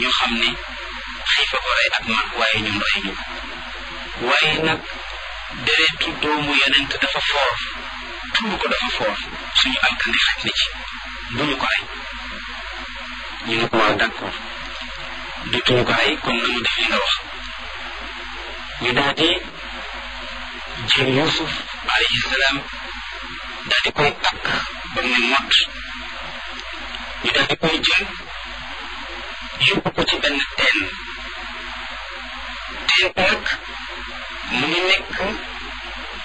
ñu xam ne xiifa ko rey ak mag waaye ñun rey ñu waaye nag deretu doomu yonent dafa foor tuur ko dafa foor suñu alkande xaj na ci bu ñu ko rey ñu ne ko waaw d'accord dutuñu ko rey comme na mu def li nga wax ñu daal di jël Yuusuf alayhi salaam daal di koy takk ba mu ne mott ñu daal di koy jël yóbbu ko ci benn teen teen nag mu ngi nekk